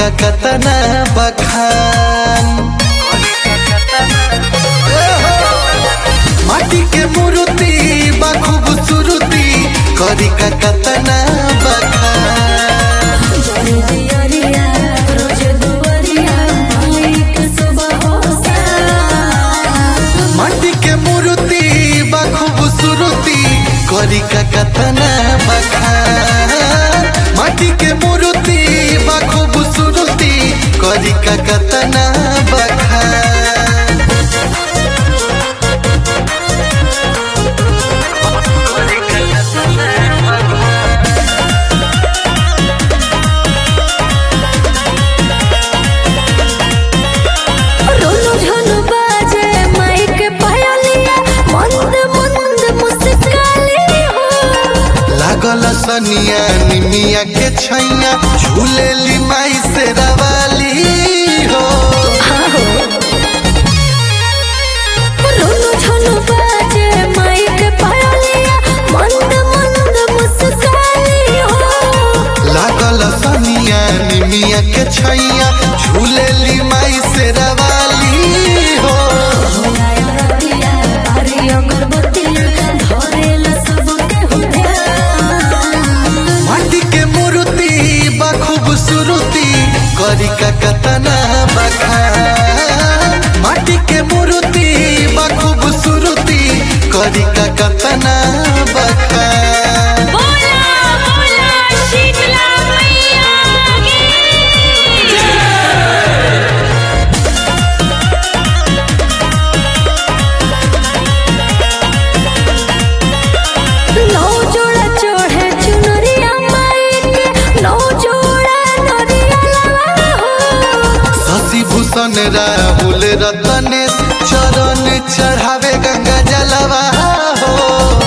का कतना बखान माटी के मूर्ति बा खूबसूरती करी का कतना बखान जरे दियरिया रोज दुवरिया मालिक सुबह होसा माटी के मूर्ति बा खूबसूरती करी का कतना बखान माटी के मूर्ति बा खूबसूरती करी का कतना बखान रोनो झनो बाजे माइक पायलिया मंद मंद मुस्काली हो लागल सनिया निमिया के छैया झूलेली माई से रवाली हो रोनो झनो बाजे माइक पायलिया मंद मंद मुस्काली हो लागल सनिया निमिया के छैया झूलेली माई से रवाली हो रतिया हरी अगरबत्तिया धरेला सबके हुआ माटी के मूर्ति बा खूबसूरती करी का कतना बखान माटी के मूर्ति बा खूबसूरती करी का कतना बखान बोला बोला शीतला मैया नौ जोड़ा चढ़े चुनरिया माई के नौ जोड़ा नरिया लगा हो शशि भूषण राहुल रतनेश चरण चढ़ावे गंगा जलवा हो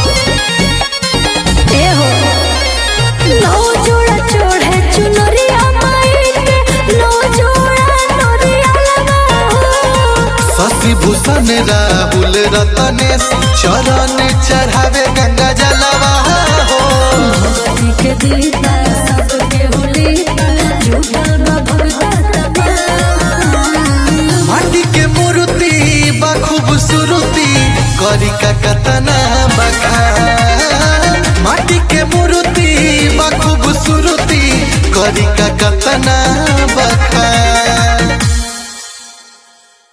ए हो नौ जोड़ा चढ़े चुनरिया माई के नौ जोड़ा नरिया लगा हो शशि भूषण राहुल रतनेश चरण चढ़ावे गंगा जलवा हो भगवती के दीदा सबके हुलीदा जुटल बा भगता माटी के मूर्ति बा खूबसूरती करी का कतना बखान माटी के मूर्ति बा खूबसूरती करी का कतना बखान